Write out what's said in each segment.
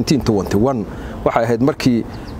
waxay ahayd markii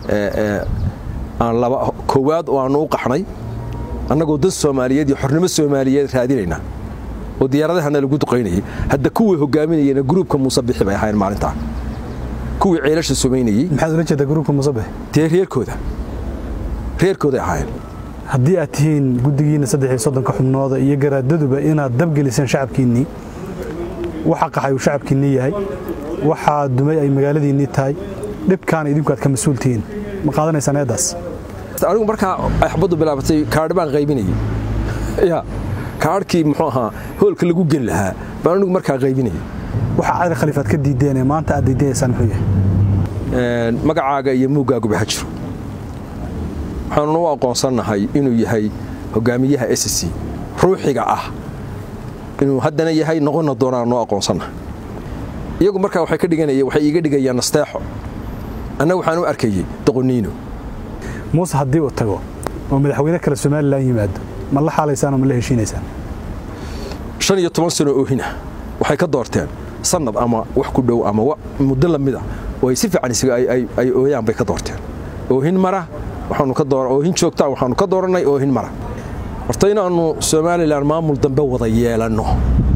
aan laba koowaad oo aanu u qaxnay annagoo dad soomaaliyeed iyo xornimo soomaaliyeed raadinayna oo diyaaradahana lagu duqaynayay hadda kuwii hogaaminayena gruubka muuse bixi bay ahayn maalintaa kuwii ceelasha sumaynayey maxaad ula jeedaa gruubka musabix dee reerkooda reerkooday ahaayeen haddii aad tihiin guddigiinna saddex iyo soddonka xubnooda iyo garaadaduba inaad dabgeliseen shacabkiinnii waxa qaxay uu shacabkiinnii yahay waxaa dumay ay magaaladiinnii tahay dhibkaana idinku aad ka mas-uul tihiin ma qaadanaysaan eeddaas anigu markaa ay xabaddu bilaabatay kaadhi baan qaybinayay ya kaadhkii muxuu ahaa hoolka lagu geli lahaa baan anigu markaa qaybinayay waxa cali khaliifaad ka diideen ee maanta aad diidanaysaan muxuu yahay magacaaga iyo muuggaaguba ha jiro waxaanuna u aqoonsannahay inuu yahay hogaamiyaha s c ruuxiga ah inuu haddana yahay noqonna doonaan noo aqoonsannahay iyagu markaa waxay ka dhiganayeen waxay iiga dhigayaan nasteexo annaga waxaan u arkayey doqoniino muuse haddii uu tago oo madaxweyne kale somalilan yimaado ma la xaalaysaan oo ma la heshiinaysaan shan iyo toban sano oohina waxay ka doorteen sannad ama wax ku dhow ama muddo la mid ah oo ay si fiican ay ooyaan bay ka doorteen oohin mara oohin joogtaa waxaanu ka doorannay oohin mara horta inaannu somalilan maamul dambe wada yeelanno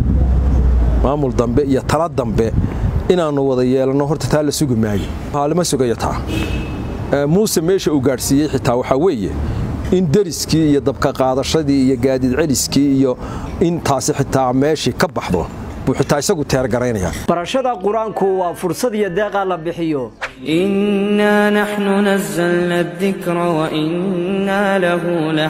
maamul dambe iyo tala dambe inaannu wada yeelanno horta taa la sugi maayo haalima sugayo taa muuse meesha uu gaadhsiiyey xitaa waxaa weeye in deriskii iyo dabka qaadashadii iyo gaadiid celiskii iyo in taasi xitaa meeshii ka baxdo buu xitaa isagu teergaraynaya barashada qur-aanku waa fursad iyo deeqaa la bixiyo إنا نحن نزلنا الذكر وإنا له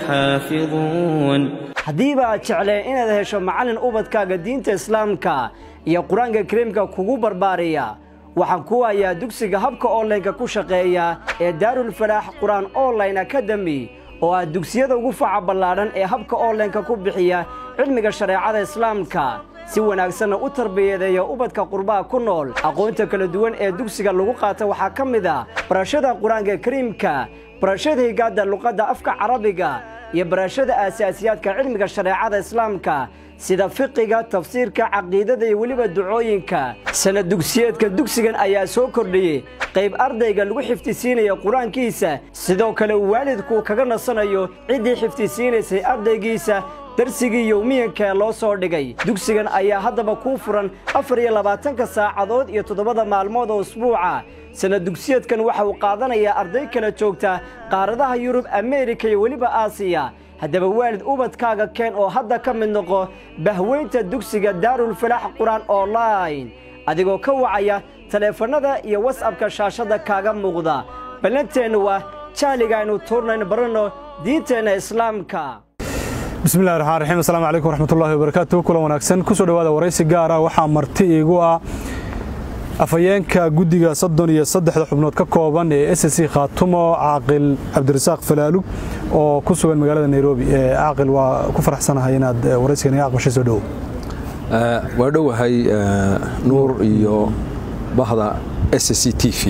لحافظون haddiiba aad jecleen inaad hesho macallin ubadkaaga diinta islaamka iyo qur-aanka kariimka kugu barbaariya waxaan ku hayaa dugsiga habka onlineka ku shaqeeya ee daarulfalaax qur-aan online academy oo ah dugsiyada ugu faca ballaadhan ee habka onlineka ku bixiya cilmiga shareecada islaamka si wanaagsanna u tarbiyadeeya ubadka qurbaha ku nool aqoonta kala duwan ee dugsiga lagu qaata waxaa ka mid ah barashada qur-aanka kariimka barashada higaadda luqadda afka carabiga iyo barashada aasaasiyaadka cilmiga shareecada islaamka sida fiqiga tafsiirka caqiidada iyo weliba ducooyinka sanad dugsiyeedka dugsigan ayaa soo kordhiyey qayb ardayga lagu xifdisiinaya qur-aankiisa sidoo kale uu waalidku kaga nasanayo ciddii xifdisiinaysay ardaygiisa darsigii yowmiyanka ee loo soo dhigay dugsigan ayaa haddaba kuu furan afar iyo labaatanka saacadood iyo toddobada maalmood oo usbuuca sanad dugsiyeedkan waxa uu qaadanayaa arday kala joogta qaaradaha yurub ameerika iyo weliba aasiya haddaba waalid ubadkaaga keen oo hadda ka mid noqo bahweynta dugsiga daarulfalaax qur-aan online adigoo ka wacaya taleefannada iyo wasabka shaashadda kaaga muuqda ballanteennu waa jahliga aynu tuurnayn baranno diinteenna islaamka bismillahi raxmaan raxiim assalaamu calaykum waraxmatullahi wabarakaatu kulan wanaagsan kusoo dhowaada waraysi gaara waxaa marti iigu ah afhayeenka guddiga soddon iyo saddexda xubnood ka kooban ee s c khaatumo caaqil cabdirasaaq falaalug oo ku sugan magaalada nairobi caaqil waa ku faraxsanahay inaad waraysigan iga aqbashay soo dhowow waa dhowahay nuur iyo bahda s c t v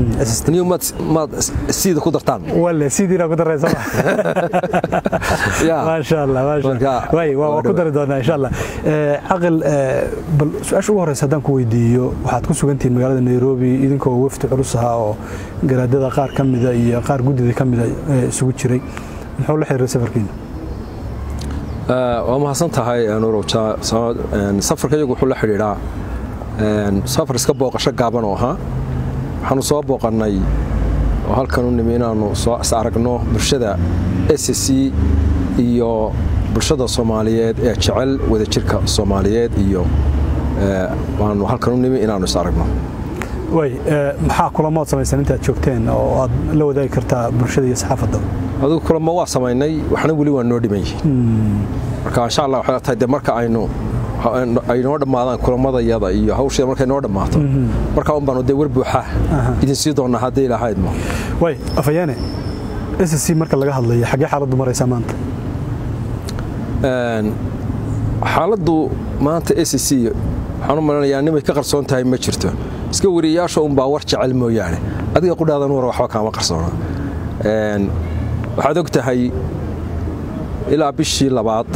maad siida ku dartaan wale sidiina ku daraysa maasha allah maasha allah way waa ku dari doonaa insha allah caqil bal su-aasha ugu horeysa haddaan ku weydiiyo waxaad ku sugantihiin magaalada nairobi idinkoo wafdi culus ahaa oo garaadada qaar ka mida iyo qaar guddida ka mida isugu jiray muxuu la xiriiray safarkiina waa mahadsan tahay nuurow safarka iyagu wuxuu la xidhiidhaa safar iska booqasho gaaban oo ahaa waxaanu soo booqannay oo halkan u nimi inaannu soo is aragno bulshada s c iyo bulshada soomaaliyeed ee jecel wadajirka soomaaliyeed iyo waanu halkan u nimi inaannu is aragno way maxaa kulamood samaysan intaad joogteen oo aad la wadaagi kartaa bulshada iyo saxaafadda adigu kulamo waa samaynay waxna weli waa noo dhiman yihiin marka insha allah waxay tahay de marka aynu ay noo dhammaadaan kulamadayada iyo hawsheeda markay noo dhammaato markaa un baanu dee war buuxa idin sii doonnaa haddii ilahaydmo way afayaane s c marka laga hadlayo xaggee xaaladdu maraysaa maanta xaaladdu maanta s c waxaan u malanayaa nimay ka qarsoon tahay ma jirto iska wariyayaasha unbaa war jecel mooyaane adiga qudhaadan war waxba kaama qarsoona waxaad og tahay ilaa bishii labaad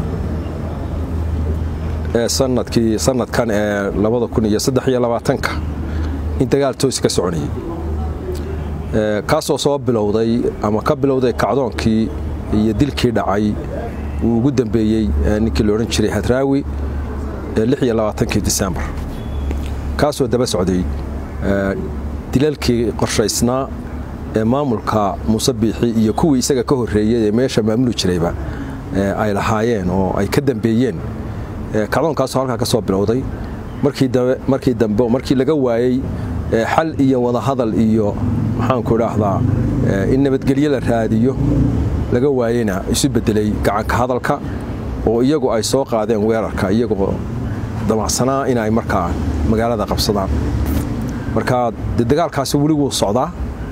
ee sanadkii sanadkan ee labada kun iyo saddex iyo labaatanka in dagaal toosi ka soconayay kaasoo soo bilowday ama ka bilowday kacdoonkii iyo dilkii dhacay uu ugu dambeeyey ninkii la odhan jiray hadraawi kii disembar kaasoo daba socday dilalkii qorshaysnaa ee maamulka muuse biixi iyo kuwii isaga ka horreeyey ee meesha maamuli jirayba ay lahaayeen oo ay ka dambeeyeen kacdoonkaasoo halkaa ka soo bilowday markii dambe markii laga waayey xal iyo wadahadal iyo maxaanku idhaahdaa in nabadgelyo la raadiyo laga waayeyna isu beddelay gacanka hadalka oo iyagu ay soo qaadeen weerarka iyagoo damacsanaa inay markaa magaalada qabsadaan marka de dagaalkaasi weli wuu socdaa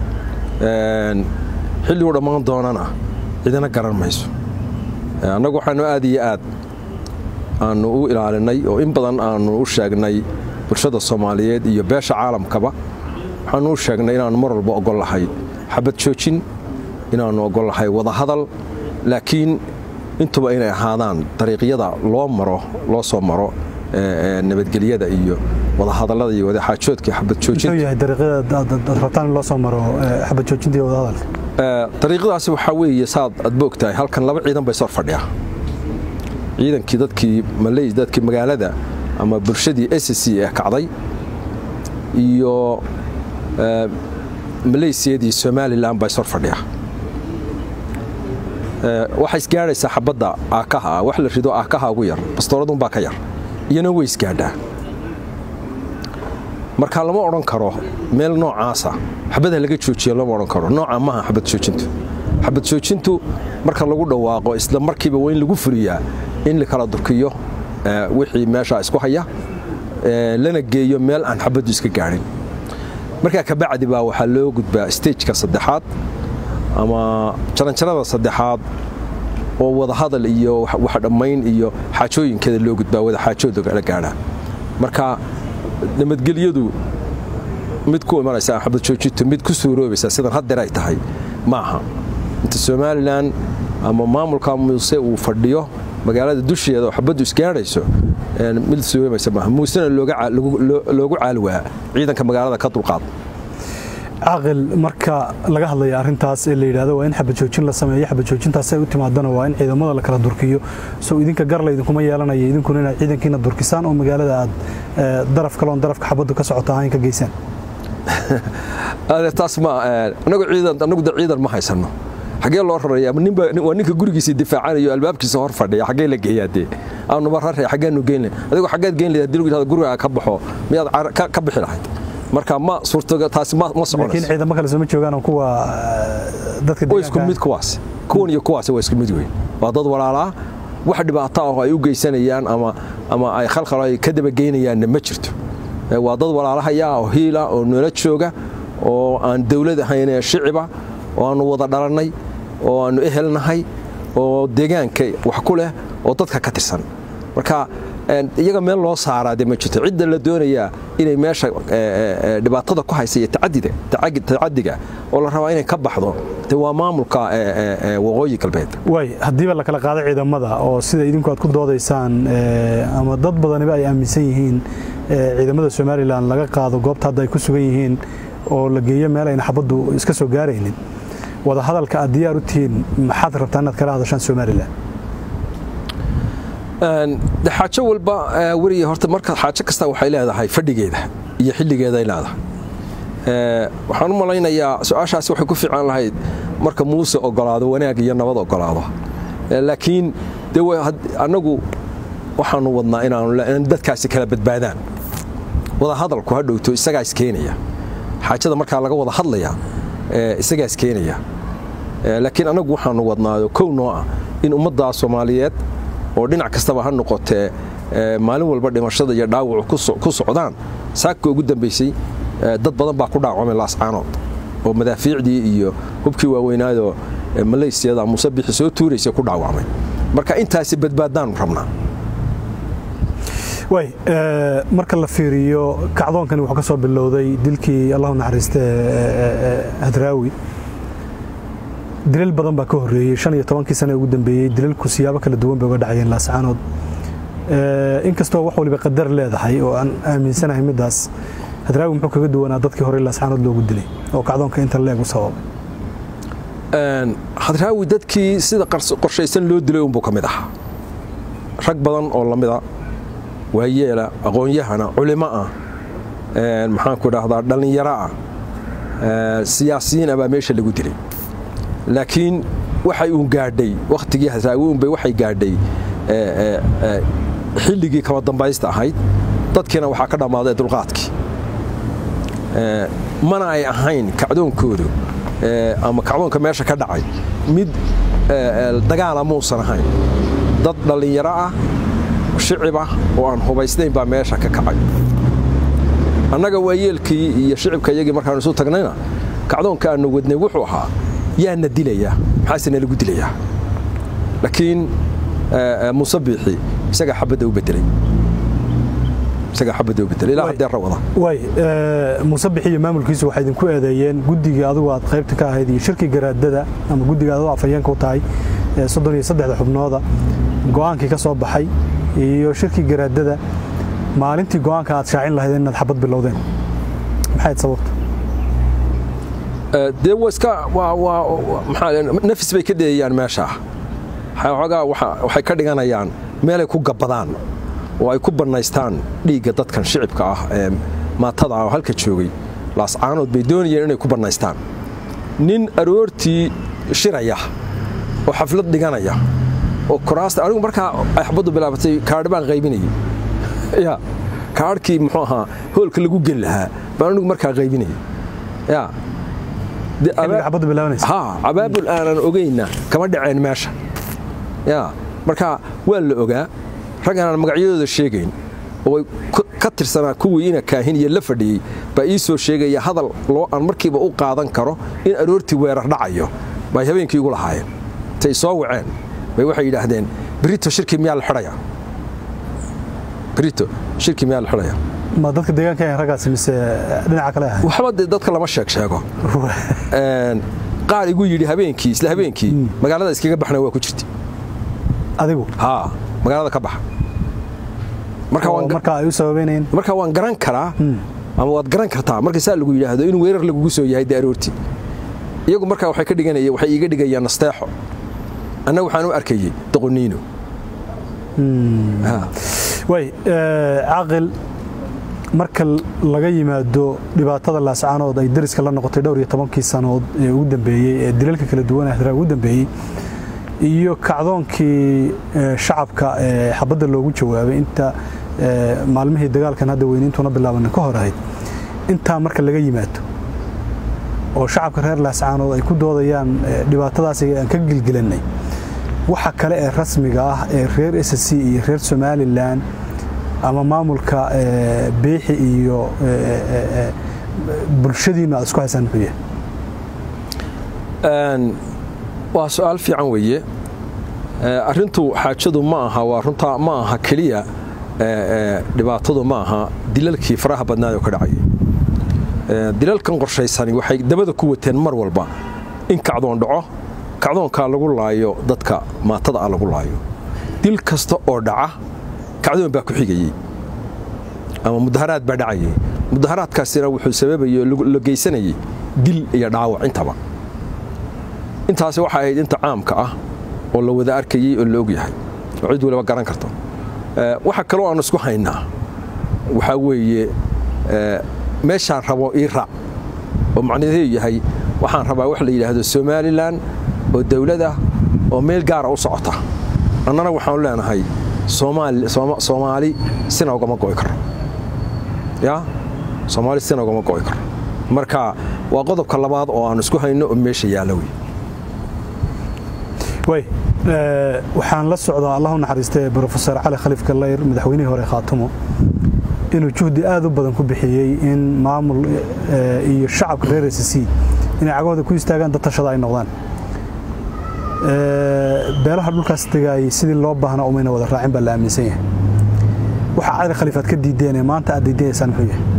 xilliguu dhammaan doonana cidina garan mayso annagu waxaanu aad iyo aad aanu u ilaalinay oo in badan aanu u sheegnay bulshada soomaaliyeed iyo beesha caalamkaba waxaanu u sheegnay inaannu mar walba ogol lahay xabad joojin inaannu ogol lahay wadahadal laakiin intuba inay ahaadaan dariiqyada loo maro loo soo maro nabadgelyada iyo wadahadallada iyo wadaxaajoodka xabadjoojintadariiqadaasi waxaa weeye saad aad boogtahay halkan laba ciidan bay sor fadhiya ciidankii dadkii maley dadkii magaalada ama bulshadii s c ee kacday iyo maleysiyadii somalilan bay sor fadhiya waxay isgaadhaysaa xabadda aakaha ah wax la rido aakaha ugu yar bastooradunbaa ka yar iyana way isgaadhaa marka lama odhan karo meel noocaasa xabadha laga joojiya lama odhan karo nooca maaha xabad joojintu xabad joojintu marka lagu dhawaaqo isla markiiba waa in lagu fuliyaa in la kala durkiyo wixii meeshaa isku haya lana geeyo meel aan xabaddu iska gaadhin markaa kabacdi baa waxaa loo gudbaa stageka saddexaad ama jaranjarada saddexaad oo wadahadal iyo wax dhammayn iyo xaajooyinkeeda loo gudbaa wada xaajooda la gaadhaa marka nabadgelyadu mid ku imanaysa xabad joojintu mid ku suuroobaysa sidan haddeer ay tahay maaha inta somalilan ama maamulka muuse uu fadhiyo magaalada dusheeda oo xabaddu isgaadhayso mid suuroobaysa maaha muusena loogu caalwaa ciidanka magaalada ka dulqaad caaqil marka laga hadlaya arrintaas ee la yidhahdo waa in xabajoojin la sameeyo xabajoojintaas ay u timaadana waa in ciidamada la kala durkiyo sow idinka garla idinkuma yeelanaya idinkuna inaad ciidankiina durkisaan oo magaalada aad daraf kaloon darafka xabaddu ka socota ahayn ka geysaan taas ma anagu ciidan anagu da ciidan ma haysano xagee loo raraya ninba waa ninka gurigiisa difaacanayo albaabkiisa hor fadhiya xagee la geeyaa dee aanuba raraya xageenu geyn adigoo xageed geyn lahayd hadii lagu yidhahdo gurigaa ka baxo miyaad ka bixi lahayd marka ma suurtoga taasi ma laakiin soconayso ciidamo kale soo ma joogaan oo kuwa dadka waa isku mid kuwaas kuwan iyo kuwaasi waa isku mid weyn waa dad walaalaa wax dhibaato ah oo ay u geysanayaan ama ama ay khalkhal ay ka dabageynayaanna ma jirto Ee, waa dad walaalahaya oo hiila oo noola jooga oo aan dawlad ahayn ee shiciba oo aanu wada dhalannay oo aanu ehelnahay oo deegaanka wax ku leh oo dadka ka tirsan marka een, iyaga meel loo saaraa de ma jirto cidda la doonayaa inay meesha ee, ee, ee, dhibaatada ku haysa iyo tacadida tacagi- tacadiga oo la rabaa inay ka baxdo de waa maamulka ee, ee, ee, waqooyi galbeed waay haddiiba la kala qaado ciidamada oo sida idinku aad ku doodaysaan ee, ama dad badaniba ay aaminsan yihiin ee, ciidamada somalilan laga qaado goobta hadda ay ku sugan yihiin oo la geeyo meel ayna xabaddu iska soo gaaraynin wada hadalka aad diyaar u tihiin maxaad rabtaa inaad kala hadashaan somalilan Een, de xaajo walba ee, weriga horta marka xaajo kasta waxay leedahay fadhigeeda iyo xilligeeday leedahay Ee, waxaan u malaynayaa su-aashaasi waxay ku fiican lahayd marka muuse ogolaado wanaag iyo nabad ogolaado Ee, laakiin de wa- had- annagu waxaanu wadnaa inaanu le- in dadkaasi kala badbaadaan wada hadalku ha dhowto isagaa iskeenaya xaajada markaa laga wada hadlaya ee, isagaa iskeenaya Ee, laakiin annagu waxaanu wadnaayo kow noo ah in ummadda soomaaliyeed oo dhinac kastaba ha noqotee ee, maalin walba dhimashada iyo dhaawacu ku so- ku socdaan saaka ugu dambaysay ee, dad badan baa ku dhaawacmay laascaanood oo madaafiicdii iyo hubkii waaweynaadoo ee, maleysiyada muuse bixi soo tuuraysa ku dhaawacmay marka intaasi badbaadaanu rabnaa waay ee, marka la fiiriyo kacdoonkani wuxuu ka soo bilowday dilkii allahu naxariiste ee, ee, ee, hadraawi dilal badan baa ka horreeyey shan iyo tobankii sane ugu dambeeyey dilalku siyaabo kala duwan bay uga dhacayeen laascaanood Ee, inkastoo wax waliba qadar leedahay oo aan aaminsanahay middaas hadraawi muxuu kaga duwanaa dadkii hore laascaanood loogu dilay oo kacdoonka inta leeg u sababay hadraawi dadkii sida qorshaysan loo dilay unbuu ka mid ahaa rag badan oo lamida waayeela aqoon-yahana culimo ah maxaanku idhaahdaa dhallinyaro ah siyaasiyiin ah baa meesha lagu dilay laakiin waxay uun gaadhay wakhtigii hadraawi unbay waxay gaadhay xilligii kama dambaysta ahayd dadkiina waxaa ka dhammaaday dulqaadkii mana ay ahayn kacdoonkoodu ama kacdoonka meesha ka dhacay mid dagaala muusan ahayn dad dhallinyaro ah shicib ah oo aan hubaysnayn baa meesha ka kacay annaga waayeelkii iyo shicibka iyagii markaanu isu tagnayna kacdoonka aanu wadnay wuxuu ahaa yaana dilaya maxaase nalagu dilayaa laakiin muuse biixi isagaa xabadda u bedelay isagaa xabadda u bedelay ilaa haddee rawada waay muuse bixi iyo maamulkiisu waxay idinku eedeeyeen guddigii adigu aad qaybta ka ahayd iyo shirkii garaadada ama guddiga adoo afhayeenka u tahay soddon iyo saddexda xubnooda go'aankii ka soo baxay iyo shirkii garaadada maalintii go'aanka aad shaacin lahaydeen inaad xabad bilowdeen maxayd sababta dee iska nafis bay ka dheeyayaan meeshaa xoogaa waxay ka dhiganayaan meelay ku gabbadaan oo ay ku bannaystaan dhiigga dadkan shicibka ah ee maatada ah oo halka joogay laascaanood bay doonayeen inay ku bannaystaan nin aroortii shiraya oo xaflad dhiganaya oo kuraasta anigu markaa ay xabaddu bilaabatay kaadhi baan qaybinayay ya kaadhkii muxuu ahaa hoolka lagu geli lahaa baan anigu markaa qaybinayay ya abaabul aanan ogayna kama dhaceen meesha ya marka waa la ogaa rag aanan magacyadooda sheegayn oo ka tirsanaa kuwii ina kaahin iyo la fadhiyey baa ii soo sheegaya hadal loo aan markiiba u qaadan karo in aroortii weerar dhacayo bay habeenkii igu lahaayeen intay soo waceen bay waxay yidhaahdeen brito shirkii miyaa la xidhaya brito shirkii miyaa la xidhaya ma dadka deegaanka ahayn raggaasi mise dhinaca kale ahay waxba dee dadka lama sheeg sheego qaar igu yidhi habeenkii isla habeenkii magaalada iskaga baxna waa ku jirta adigu haa magaalada ka baxa marka ay u sababeynayeen marka waan garan karaa ama waad garan kartaa marka saa lagu yidhaahdo in weerar lagugu soo yahay dee aroortii iyagu markaa waxay ka dhiganayeen waxay iiga dhigayaan nasteexo annaga waxaan u arkayey doqoniino way caaqil marka laga yimaado dhibaatada laascaanood ay dariska la noqotay dhowr iyo tobankii sanood ee ugu dambeeyey ee dilalka kala duwan ahraa ugu dambeeyey iyo kacdoonkii shacabka ee xabadda loogu jawaabay inta maalmihii dagaalkan hadda weyniintuna bilaabanay ka hor ahayd intaa marka laga yimaado oo shacabka reer laascaanood ay ku doodayaan dhibaatadaas aan ka gilgilannay waxa kale ee rasmiga ah ee reer s c iyo reer somalilan ama maamulka beexi iyo bulshadiinnu aad isku haysaan muxuu yahay waa su-aal fiican weeye arintu xaajadu ma aha waa runtaa ma aha keliya dhibaatadu ma aha dilalkii faraha badnaad oo ka dhacayay dilalkan qorshaysani waxay dabada ku wateen mar walba in kacdoon dhaco kacdoonkaa lagu laayo dadka maatada ah lagu laayo dil kasta oo dhaca kacdoon baa ku xigayey ama mudaharaad baa dhacayay mudaharaadkaasina wuxuu sababayey la geysanayay dil iyo dhaawac intaba intaasi waxay ahayd inta caamka ah oo la wada arkayey oo la og yahay oo cid waliba garan karto waxa kaloo aan isku haynaa waxaa weeye meeshaan rabo ii raac oo macnaheedu yahay waxaan rabaa wax la yidhaahdo somalilan oo dawladah oo meel gaara u socota annana waxaanu leenahay soomaali sina ugama go'i karo ya soomaali sina ugama go'i karo marka waa qodobka labaad oo aan isku hayno oo meesha yaalla wey way waxaan la socdaa allah u naxariistay brofesor cali khaliif kallayr madaxweynihii hore khaatumo inuu juhdi aad u badan ku bixiyey in maamul iyo shacabka reer s c inay cagahooda ku istaagaan dad tashada ay noqdaan beelaha dhulkaas degaayay sidii loo baahnaa umayna wada raacin baa la aaminsan yahay waxa cali khaliif aad ka diideenee maanta aad diidaneysaan muxuu yahay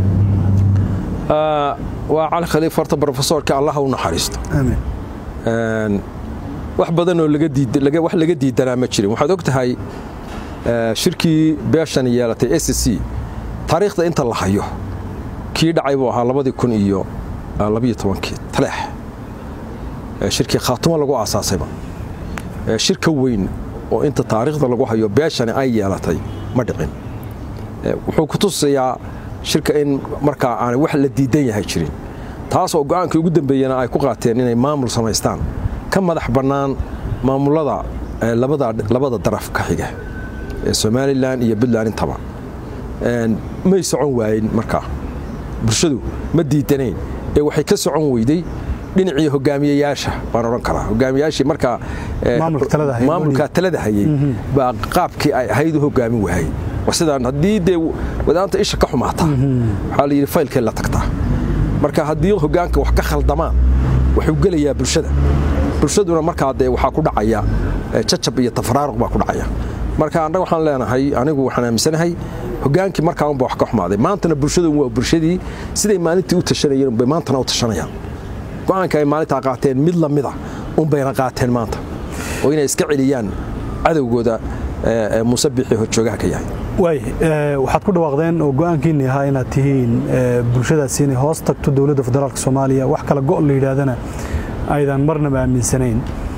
waa cali khaliif horta brofesorka allah u naxariisto amiin wax badanoo wax laga diidanaa ma jirin waxaad og tahay shirkii beeshan yeelatay s c taariikhda inta la hayo kii dhacay buu ahaa labadii kun iyo labiyo tobankii taleex shirkii khaatumo lagu aasaasayba shirka weyn oo inta taariikhda lagu hayo beeshani ay yeelatay ma dhicin wuxuu ku tusayaa shirka in markaa aanay wax la diidan yahay jirin taasoo go'aankii ugu dambeeyena ay ku qaateen inay maamul samaystaan ka madax bannaan maamulada labada daraf ka xiga ee somalilan iyo puntland intaba may socon waayen markaa bulshadu ma diidanayn ee waxay ka socon weyday dhinacii hogaamiyayaasha baan odhan karaa hogaamiyayaashii markaa maamulkaa talada hayey baa qaabkii ay ahayd u hogaamin waayey war sidaan haddii dee wadaanta isha ka xumaata waxaa la yidhi faylkee la tagtaa marka haddii hogaanka wax ka khaldamaan wuxuu gelayaa bulshada bulshaduna markaa dee waxaa ku dhacaya jajab iyo tafaraaruq baa ku dhacaya marka annaga waxaan leenahay anigu waxaan aaminsanahay hogaankii markaa unba wax ka xumaaday maantana bulshadu waa bulshadii siday maalintii u tashanayeen unbay maantana u tashanayaan go'aanka ay maalintaa qaateen mid la mida unbayna qaateen maanta oo inay iska celiyaan cadowgooda muuse biixii horjoogaha ka yahay waay waxaad ku dhawaaqdeen oo go'aankiinni ahaa inaad tihiin bulshadaasi inay hoos tagto dowladda federaalk soomaaliya wax kala go' la yidhaahdana aydan marnaba aaminsanayn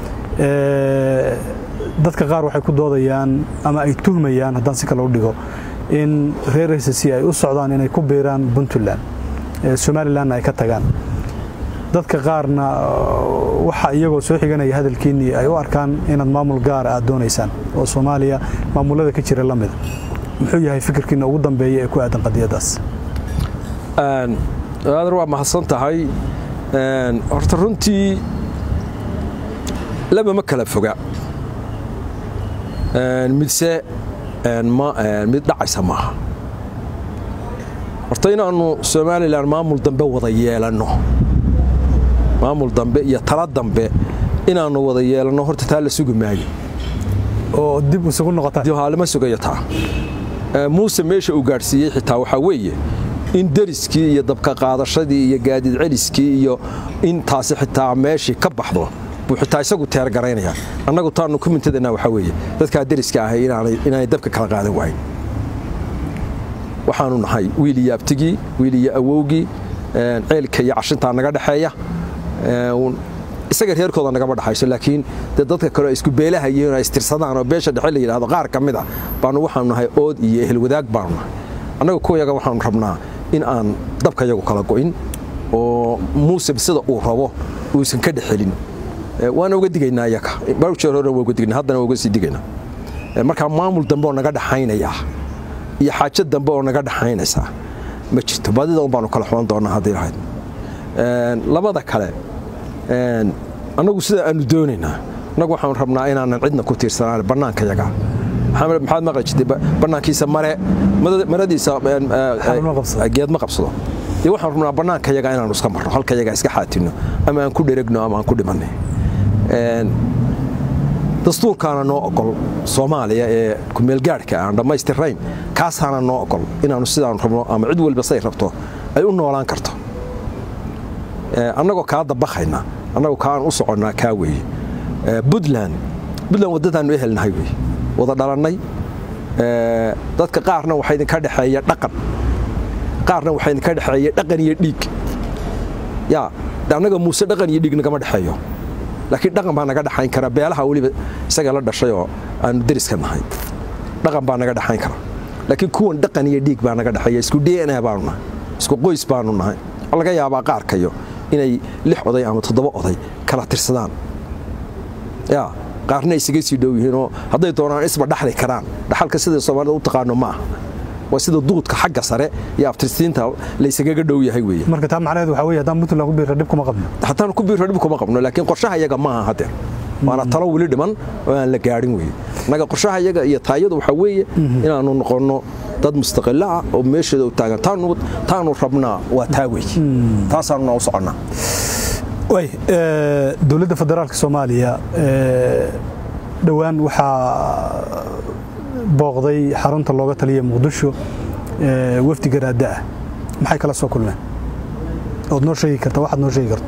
dadka qaar waxay ku doodayaan ama ay tuhmayaan haddaan si kale u dhigo in reer hcc ay u socdaan inay ku biiraan puntland somalilanna ay ka tagaan dadka qaarna waxa iyagoo soo xiganaya hadalkiinnii ay u arkaan inaad maamul gaara aad doonaysaan oo soomaaliya maamulada ka jira la mida muxuu yahay fikirkiinna ugu dambeeya ee ku aadan qadiyaddaas aadar waa mahadsan tahay horta runtii laba ma kala foga midse mid dhacaysa maaha horta inaannu somalilan maamul dambe wada yeelanno maamul dambe iyo tala dambe inaannu wada yeelanno horta taa la sugi maayo oo dib isugu noqotaa lama sugayo taa muuse meesha uu gaadhsiiyey xitaa waxaa weeye in deriskii iyo dabka qaadashadii iyo gaadiid celiskii iyo in taasi xitaa meeshii ka baxdo buu xitaa isagu teergaraynaya annagu taannu ku mintadana waxaa weeye dadkaa deriska ahay inaanay dabka kala qaadan waayn waxaanu nahay wiil iyo abtigii wiil iyo awowgii ceelka iyo cashintaa naga dhexeeya isaga reerkooda nagama dhexayso laakiin dee dadka kale isku beelahayiin ay istirsadaan oo beesha dhexe la yidhahdo qaar ka mid a baanu waxaanu nahay ood iyo ehel wadaag baanu nahay annaga kuwayaga waxaanu rabnaa in aan dabka yagu kala go'in oo muuse sida uu rabo uusan ka dhexelin waana uga digaynaa iyaga bar jeer hore waa uga digaynaa haddana waa uga sii digaynaa markaa maamul dambe oo naga dhaxaynaya iyo xaajo dambe oo naga dhaxaynaysaa ma jirto badida un baanu kala xulan doonaa haddii lahayd labada kale annagu sida aanu doonaynaa annagu waxaanu rabnaa inaanan cidna ku tiirsanaan bannaanka yaga maxaad maqli jirtay bannaankiisa mare maradiisa geed ma qabsado dee waxaan rabnaa bannaanka yaga inaanu iska marno halka yaga iska xaatinno ama aan ku dheregno ama aan ku dhimanay dastuurkaana noo ogol soomaaliya ee kumeelgaadhka aan dhammaystirrayn kaasaana noo ogol inaannu sidaanu rabno ama cid walba say rabto ay u noolaan karto annagoo kaa dabakayna annagoo kaan u soconnaa kaa weeye buntland buntland waddadaannu ehelnahay weye wada dhalannay dadka qaarna waxaa idinka dhexeeya dhaqan qaarna waxaa idinka dhexeeya dhaqan iyo dhiig yaa annaga muuse dhaqan iyo dhiig nagama dhexeeyo laakiin dhaqan baa naga dhexayn kara beelaha weliba isaga la dhashay oo aanu deriska nahay dhaqan baa naga dhexayn kara laakiin kuwan dhaqan iyo dhiig baa naga dhexeeya isku dna baanu nahay isku qoys baanu nahay waxaa laga yaabaa qaarkayo inay lix oday ama toddoba oday kala tirsadaan yaa qaarna isaga sii dhow yihiinoo hadday doonaan isba dhaxli karaan dhaxalka sida soomaalida u taqaano ma aha waa sida duudka xagga sare iyo abtirsiinta laysagaga dhow yahay weeye marka taa macnaheedu waxaa weeye haddaan puntland ku biirra dhib kuma qabno haddaan ku biirra dhib kuma qabno laakiin qorshaha iyaga ma aha haddeer waana talo weli dhiman oo aan la gaadhin weeye annaga qorshaha iyaga iyo taayadu waxaa weeye inaannu noqonno dad mustaqilo ah oo meesheeda u taagan taanu rabnaa waa taa wey taasaanuna u soconnaa way dowladda federaalka soomaaliya dhowaan waxaa booqday xarunta looga taliya muqdisho wafdi garaadda ah maxay kala soo kulmeen ood noo sheegi karta waxaad noo sheegi karto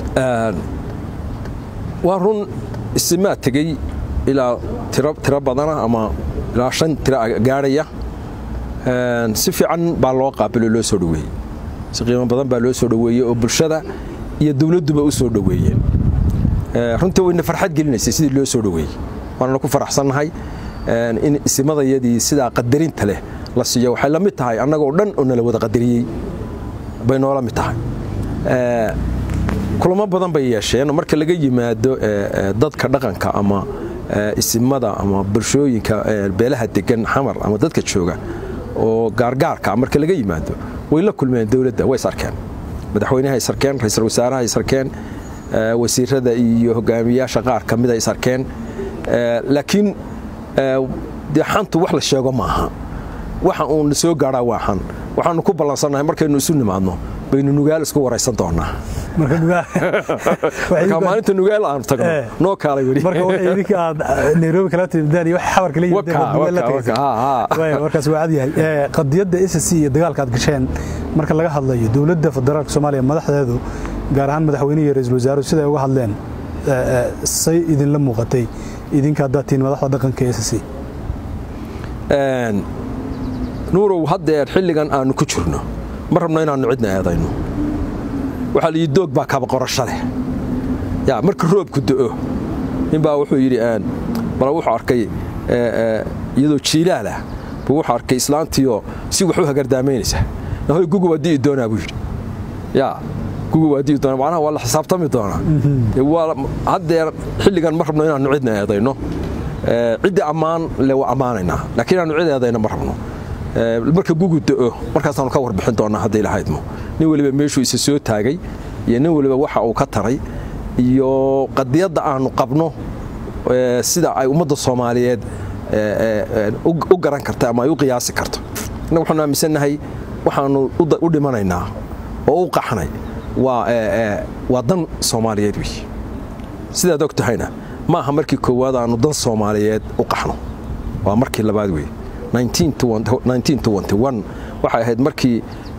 waa run isimaa tegey ilaa tiro badana ama ilaa shan tiro gaadhaya si fiican baa loo qaabilo loo soo dhoweeyey si qiimo badan baa loo soo dhoweeyey oo bulshada iyo dowladduba u soo dhoweeyeen runtii wayna farxad gelinaysay sidii loo soo dhoweeyey waanana ku faraxsannahay in isimadayadii sidaa qadarinta leh la siiyo waxay la mid tahay annagoo dhan oo nala wada qadariyey bay noola mid tahay kulamo badan bay yeesheen marka laga yimaado dadka dhaqanka ama isimada ama bulshooyinka beelaha degan xamar ama dadka jooga oo gaargaarka marka laga yimaado way la kulmeen dowladda way is arkeen madaxweynaha is arkeen ra-iisul wasaaraha is arkeen wasiirada iyo hogaamiyaasha qaar ka mida is arkeen laakiin dee xantu wax la sheego maaha waxa uun soo gaadhaa waa xan waxaanu ku ballansannahay markaynu isu nimaadno baynu nugaal isku waraysan doonaa marka maalinta nugaal aanu tagno noo kaalay weli marka waxay idinka aad nairobi kala timidaan iyo wax xabarka la yimideen markaas waa cad yahay qadiyadda SSC iyo dagaalka aad gasheen marka laga hadlayo dowladda federaalka Soomaaliya madaxdeedu gaar ahaan madaxweynaha iyo ra'iisul wasaaruhu sida ay uga hadleen say idinla muuqatay idinka haddaad tihiin madaxda dhaqanka SSC nuurow haddeer xilligan aanu ku jirno ma rabno inaannu cidna eedayno waxaa la yidhi doog baa kaba qorasho leh yaa marka roobku do'o ninbaa wuxuu yidhi bal wuxuu arkay iyadoo jiilaal ah buu wuxuu arkay islaantiioo si wax u hagardaamaynaysa nahoy gugu waa di'i doonaa buu yidhi yaa gugu waa di'i doonaa macnaha waa la xisaabtami doonaa haddeer xilligan ma rabno inaannu cidna eedayno ciddii ammaan le waa ammaanaynaa laakiin inaannu cid eedayno ma rabno marka gugu da'o markaasaanu ka warbixin doonaa hadday lahaydmo nin weliba meeshuu isa soo taagay iyo nin weliba waxa uu ka taray iyo qadiyadda aanu qabno sida ay ummadda soomaaliyeed u garan karta ama ay u qiyaasi karto innaga waxaanu aaminsannahay waxaanu u dhimanaynaa oo u qaxnay waa dan soomaaliyeed wey sidaad og tahayna ma aha markii koowaad aanu dan soomaaliyeed u qaxno waa markii labaad wey waxay ahayd markii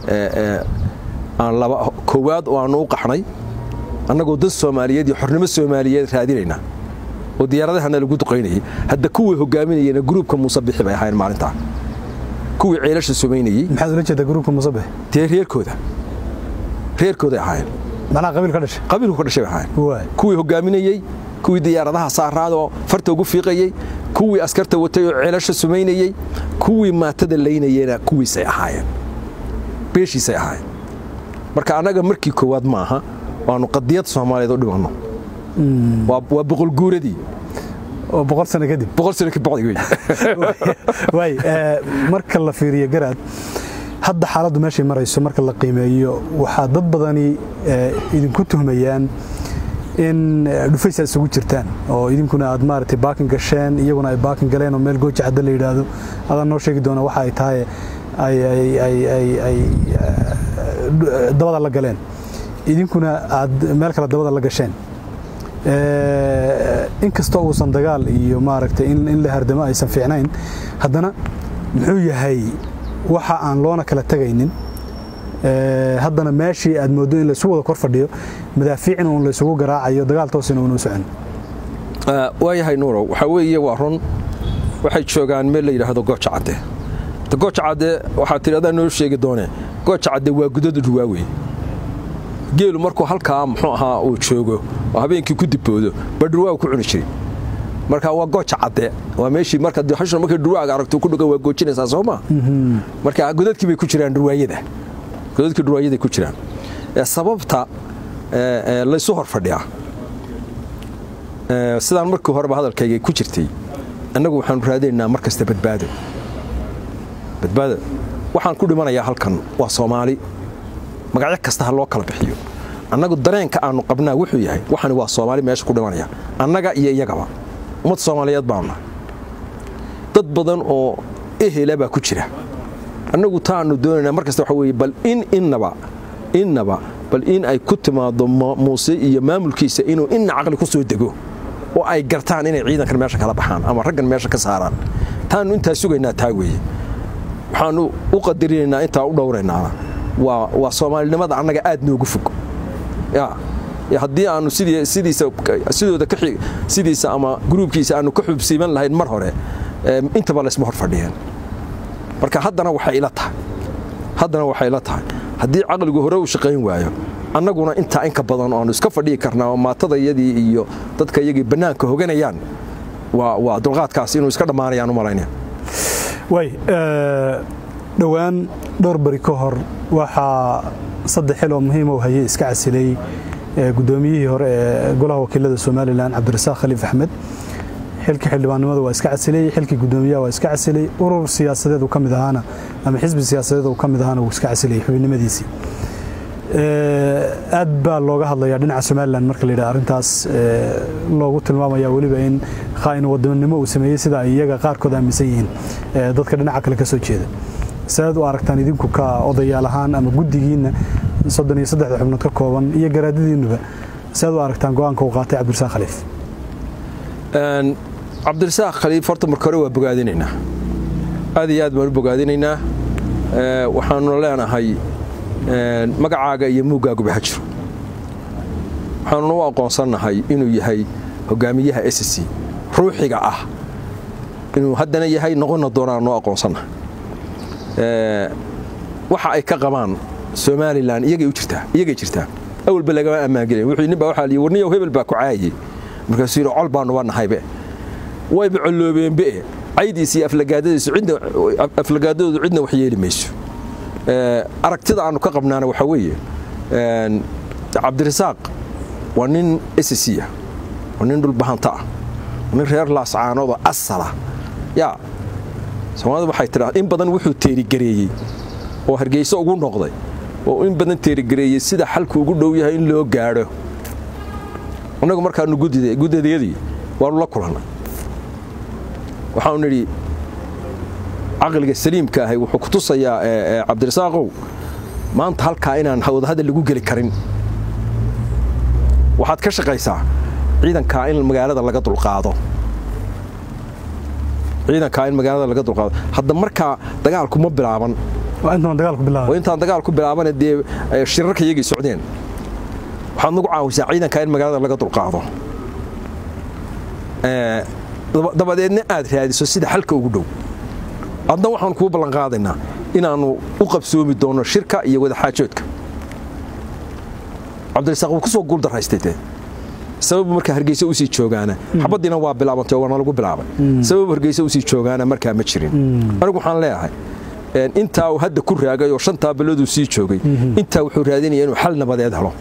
koowaad oo aanu u qaxnay annagoo dad soomaaliyeed iyo xornimo soomaaliyeed raadinaynaa oo diyaaradahana lagu duqaynayay hadda kuwii hogaaminayena gruubka muuse bixi bay ahaayeen maalintaa kuwii ceelasha sumaynayey maxaad ula jeedaa gruubka musabix dee reerkooda reerkooday ahaayeen macnaha qabiil ka dhashay qabiilku ka dhashay bay ahaayeen kuwii hogaaminayey kuwii diyaaradaha saaraadoo farta ugu fiiqayey kuwii askarta watay oo ceelasha sumaynayey kuwii maatada laynayena kuwiisay ahaayeen beeshiisay ahaayeen marka annaga markii koowaad ma aha waanu qadiyad soomaaliyeed u dhimanno waa boqolguuradii oo boqol sano kadib boqol sano ka bacdi wey waay marka la fiiriyo garaad hadda xaaladdu meeshay marayso marka la qiimeeyo waxaa dad badani idinku tuhmayaan in dhufaysa isugu jirtaan oo idinkuna aad maaragtay baakin gasheen iyaguna ay baakin galeen oo meel gooja cadda la yidhaahdo adaan noo sheegi doona waxa ay tahay ay dabada la galeen idinkuna aad meel kale dabada la gasheen inkastoo uusan dagaal iyo maaragtay in la hardamo aysan fiicnayn haddana muxuu yahay waxa aan loona kala tegaynin haddana meeshii aad mooddo in laysu wada kor fadhiyo madaafiicin uun laysugu garaacayo dagaal toosina uunu socon waayahay nuurow waxaa weeye waa run waxay joogaan meel la yidhaahdo gooja cadde gooja cadde waxaa tidhi adaa noo sheegi doonee gooja cadde waa gudada dhuwaawey geelu markuu halkaa muxuu ahaa uu joogo oo habeenkii ku diboodo ba dhurwaaga ku cuni jiri marka waa gooja cadde waa meeshii marka hashuna markay dhurwaaga aragto ku dhugan waa goojinaysaa soo ma marka godadkii bay ku jiraan dhurwaayada godadkii dhurwaayaday ku jiraan sababta laysu hor fadhiyaa sidaan markii horeba hadalkayga ku jirtay annagu waxaanu raadinaynaa mar kasta badbaado badbaado waxaan ku dhimanayaa halkan waa soomaali magacyo kasta ha loo kala bixiyo annagu dareenka aanu qabnaa wuxuu yahay waxani waa soomaali meesha ku dhimanaya annaga iyo iyagaba ummad soomaaliyeed baanu nahay dad badan oo ehela baa ku jira annagu taanu doonaynaa mar kasta waxa weeye bal in innaba innaba bal in ay ku timaado muuse iyo maamulkiisa inuu inna caqli ku soo dego oo ay gartaan inay ciidankan meesha kala baxaan ama raggan meesha ka saaraan taanu intaa sugaynaa taa weeye waxaanu u qadarinaynaa intaa u dhowraynaana waa soomaalinimada annaga aad noogu fog haddii aanu sidooda sidiisa ama gruubkiisa aanu ka xubsiiban lahayn mar hore intaba laysma hor fadhiyeen marka haddana waxay ila tahay haddana waxay ila tahay haddii caqligu hore u shaqayn waayo annaguna intaa inka badan oanu iska fadhihi karnaa oo maatada iyadii iyo dadka iyagii bannaanka hoganayaan waa dulqaadkaas inuu iska dhammaanayaan u malaynaya way dhowaan dhowr beri ka hor waxaa saddex xil oo muhiim u hayay iska casilay guddoomiyihii hore ee golaha wakiilada somalilan cabdirasaaq khaliif axmed xilkii xildhibaannimada waa iska casilay xilkii guddoomiyaha waa iska casilay urur siyaasadeed uu ka mid ahaana ama xisbi siyaasadeed uu ka mid ahaana wuu iska casilay xubinimadiisii aad baa looga hadlayaa dhinaca somalilan marka la yidhaha arrintaas loogu tilmaamaya weliba in khaa'in wadannimo uu sameeyey sida ay iyaga qaarkood aaminsan yihiin dadka dhinaca kale ka soo jeeda saad u aragtaan idinku ka odayaal ahaan ama guddigiinna soddon iyo saddexda xubnood ka kooban iyo garaadadiinnuba saad u aragtaan go'aanka uu qaatay cabdirasaaq khaliif cabdirasaaq khaliif horta marka hore waa bogaadinaynaa aad iyo aad baan u bogaadinaynaa waxaanuna leenahay magacaaga iyo muuggaaguba ha jiro waxaanuna u aqoonsannahay inuu yahay hogaamiyaha s c ruuxiga ah inuu haddana yahay noqonna doonaan noo aqoonsannahay waxa ay ka qabaan somalilan iyagay u jirtaa iyagay jirtaa awalba lagama ammaangelin wuxuu nin baa waxaa liyi warniyow hebel baa ku caayay markaasuu yidhi col baanuba nahaybe wayba colloobeenbe caydiisa iyo aflagaadadiisu cidna aflagaadadoodu cidna wax yeeli mayso aragtida aanu ka qabnaana waxaa weeye cabdirasaaq waa nin sc ah waa nin dhulbahanta ah waa nin reer laascaanoodoo asala yaa soomaalida waxay tidhaa in badan wuxuu teerigareeyey oo hargeyso ugu noqday oo in badan teerigareeyey sida xalku ugu dhow yahay in loo gaadho annagu markaanu guddadayadii waanu la kulannay waxaanu nidhi caqliga saliimka ahay wuxuu ku tusayaa cabdirasaaqow maanta halkaa inaan wadahadal lagu geli karin waxaad ka shaqaysaa ciidankaa in magaalada laga dulqaado ciidankaa in magaalada laga dulqaado hadda markaa dagaalku ma bilaaban intaan dagaalku bilaabane dee shirarka iyagii socdeen waxaad nagu caawisaa ciidankaa in magaalada laga dulqaado dabadeedna aad raadiso sida xalka ugu dhow adna waxaan kuu ballanqaadaynaa inaannu u qabsoomi doonno shirka iyo wadaxaajoodka cabdirasaaq wuu ku soo guuldaraystay dee sababu markaa hargeysa usii joogaana xabaddiina waa bilaabantay oo waana lagu bilaabay sababu hargeysa usii joogaana markaa ma jirin anigu waxaan leeyahay intaa uu hadda ku raagay oo shantaa balladuu sii joogay intaa wuxuu raadinaya inuu xal nabadeed helo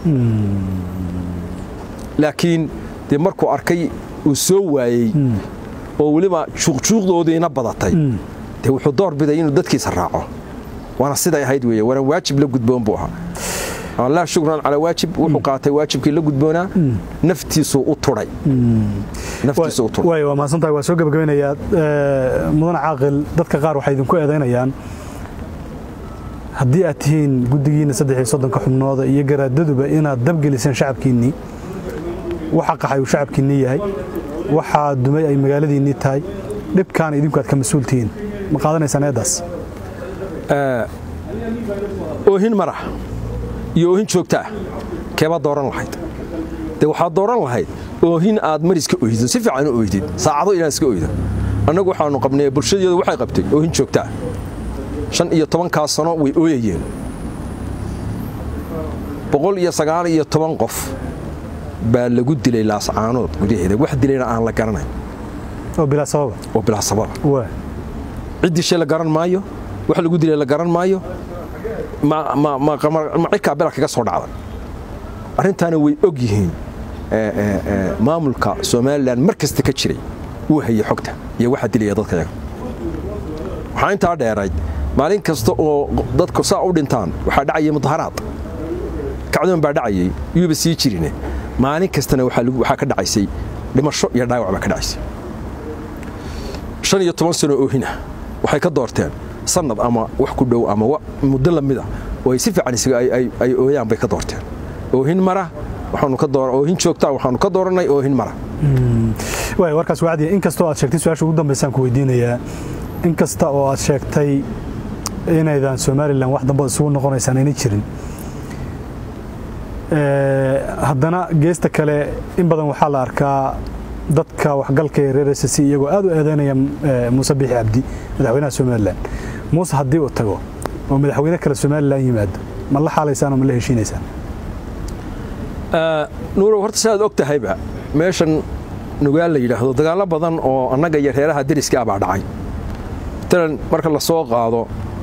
laakiin dee markuu arkay uu soo waayey oo weliba juuqjuuqdoodiina badatay dee wuxuu door biday inuu dadkiisa raaco waana siday ahayd weeye waana waajib la gudboon buu ahaa laa shukran calaa waajib wuxuu qaatay waajibkii la gudboonaa naftiisuu u turay naftiisuu u turay way waa mahadsantahay waa soo gabagabeynayaa mudan caaqil dadka qaar waxay idinku eedaynayaan haddii aad tihiin guddigiinna saddex iyo soddonka xubnooda iyo garaadaduba inaad dabgeliseen shacabkiinnii waxa qaxay uu shacabkiinnii yahay waxaa dumay ay magaaladiinnii tahay dhibkaana idinku aad ka mas-uul tihiin ma qaadanaysaan eeddaas oohin mara iyo oohin joogta ah keebaad dooran lahayd dee waxaad dooran lahayd oohin aad mariska oydo si fiican u oydid saacado inaad iska oydo annagu waxaannu qabnay bulshadeedu waxay qabtay oohin joogta ah shan iyo tobankaa sano way ooyayeen boqol iyo sagaal iyo toban qof baa lagu dilay laascaanood gudaheeda wax dilayna aan la garanayn oo bilaa sababa oo bilaa sababa waa cid dishay la garan maayo wax lagu dilay la garan maayo ma cirkaa bela kaga soo dhacday arrintaana way og yihiin maamulka somalilan mar kasta ka jiray wuu hayey xogta iyo waxa dilaya dadka yaga waxaa intaa dheerayd maalin kasta oo dadku saa u dhintaan waxaa dhacayay mudaharaad kacdoon baa dhacayay yuuba sii jirine maalin kastana waxaa ka dhacaysay dhimasho iyo dhaawac baa ka dhacaysay shan iyo toban sano oohina waxay ka doorteen sanad ama wax ku dhow ama muddo lamida oo ay si fiican isaga ay ooyaan bay ka doorteen oohin mara waxaanu ka door oohin joogta waxaanu ka dooranay oohin mara waay warkaas wacdiya in kastoo aad sheegtay su-aasha ugu dambaysaan ku weydiinayaa in kasta oo aad sheegtay inaydan somalilan wax dambe isugu noqonaysaan ayna jirin haddana geesta kale in badan waxaa la arkaa dadka waxgalka ee reer s c iyagoo aad u eedaynaya muuse biixi cabdi madaxweynaha somalilan muuse haddii uu tago oo madaxweyne kale somalilan yimaado ma la xaalaysaan oo ma la heshiinaysaan nuurow horta si aad og tahayba meeshan nugaal la yidhaahdo dagaallo badan oo annaga iyo reeraha deriska ah baa dhacay matalan marka la soo qaado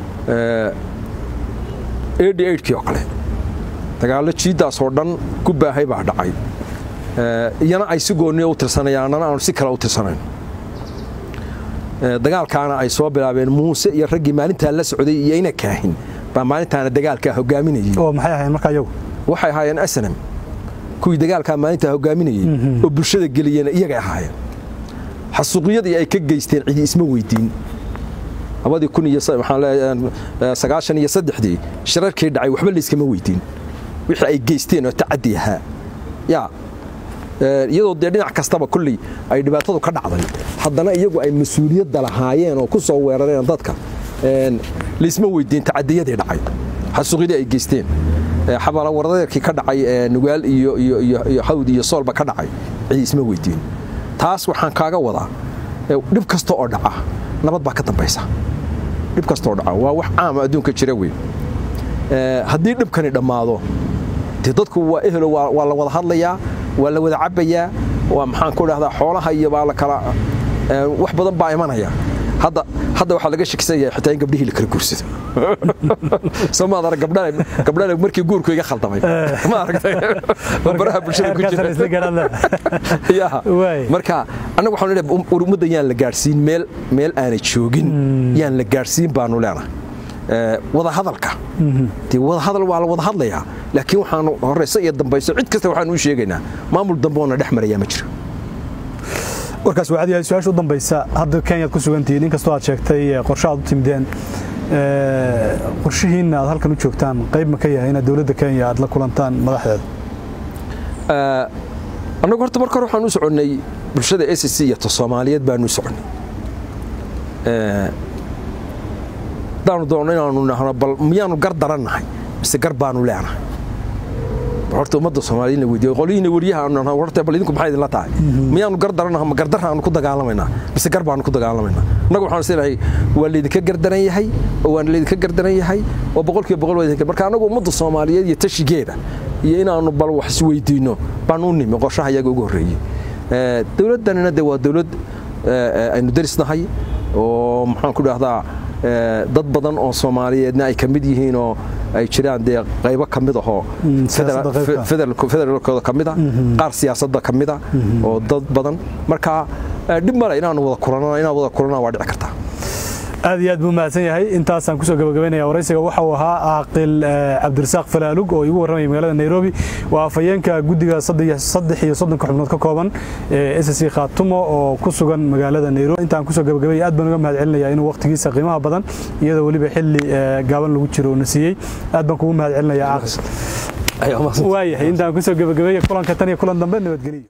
eighty eightkii oo kale dagaallo jiiddaas oo dhan ku baahay baa dhacay iyana ay si gooniya u tirsanayaan annana aanu si kale u tirsanayn dagaalkaana ay soo bilaabeen muuse iyo raggii maalintaa la socday iyo ina kaahin baa maalintaana dagaalkaa hogaaminayey oo maxay ahayn markaa iyagu waxay ahaayeen asnam kuwii dagaalkaa maalintaa hogaaminayey oo bulshada geliyena iyagay ahaayeen xasuuqyadii ay ka geysteen cidi isma weydiin labadii kun iyo sagaashan iyo saddexdii shirarkii dhacay waxba layskama weydiin wixii ay geysteen oo tacaddi ahaa yaa iyadoo dee dhinac kastaba kolley ay dhibaatadu ka dhacday haddana iyagu ay mas-uuliyadda lahaayeen oo ku soo weerareen dadka laysma weydiin tacadiyadii dhacay xasuuqyadii ay geysteen xabalawardeerkii ka dhacay nugaal iyo hawd iyo soolba ka dhacay cidi isma weydiin taas waxaan kaaga wadaa dhib kasta oo dhaca nabad baa ka dambaysa dhib kastaoo dhaca waa wax caama adduunka jira wey haddii dhibkani dhammaado dee dadku waa ehelo waa la wada hadlayaa waa la wada cabbayaa waa maxaan ku dhahdaa xoolaha iyo baa la kala wax badan baa imanaya hadda hadda waxaa laga shakisan yahay xitaa in gabdhihii la kala guursado soo maad arag gabdhana gabdhana markii guurku iga khaldamay ma aragtay baraha bulshada ku jira ya marka annagu waxaan leeyahay ummadda yaan la gaadhsiin meel meel aanay joogin yaan la gaadhsiin baanu leenahay wada hadalka dee wada hadal waa la wada hadlayaa laakiin waxaanu horeyso iyo dambayso cid kasta waxaanu u sheegaynaa maamul dambe oona dhex marayaa ma jiro warkaas waxaad yahay su-aasha u dambaysa hadda kenyaad ku sugantihiin inkastoo aad sheegtay qorshe aad u timideen qorshihiinna aad halkan u joogtaan qayb ma ka yahay inaad dowladda kenya aad la kulantaan madaxdeeda annagu horta marka hore waxaan u soconnay bulshada s c iyo ta soomaaliyeed baanu u soconnay haddaanu doonno inaanu nahno bal miyaanu gar darannahay mise gar baanu leenahay horta ummadda soomaaliya in la weydiiyo qolyihiina weriyaha aanu nahno horta bal idinku maxay idinla tahay miyaanu gar darannaha ma gardarra aanu ku dagaalamaynaa mise gar baanu ku dagaalamaynaa annagu waxaan isleeyahay waa laydinka gardaran yahay oo waan laydinka gardaran yahay oo boqolkiiba boqol waa idinka marka annagu ummadda soomaaliyeed iyo tashigeeda iyo inaanu bal wax isweydiinno baan u nimi qorshaha iyaga ugu horreeyey dowladdanina de waa dowlad aynu darisnahay oo maxaan ku dhahdaa dad badan oo soomaaliyeedna ay ka mid yihiin oo ay jiraan dee qaybo ka mid ahoo federaalkooda ka mida qaar siyaasadda ka mida oo dad badan marka dhib male inaanu wada kulanana inaan wada kulanana waa dhici kartaa aad iyo aad buu mahadsan yahay intaasaan kusoo gabagabaynaya waraysiga waxa uu ahaa caaqil cabdirasaaq falaalug oo igu warramaya magaalada nairobi waa afhayeenka guddiga saddex iyo soddonka xubnood ka kooban ee s c khaatumo oo ku sugan magaalada nairobi intaan kusoo gabagabaya aad baan uga mahad celinaya inuu waqtigiisa qiimaha badan iyadoo weliba xilli gaaban lagu jiro na siiyey aad baan kugu mahad celinaya caaqil waayahay intaan kusoo gabagabeeya kulanka tan iyo kulan dambe nabadgeliyo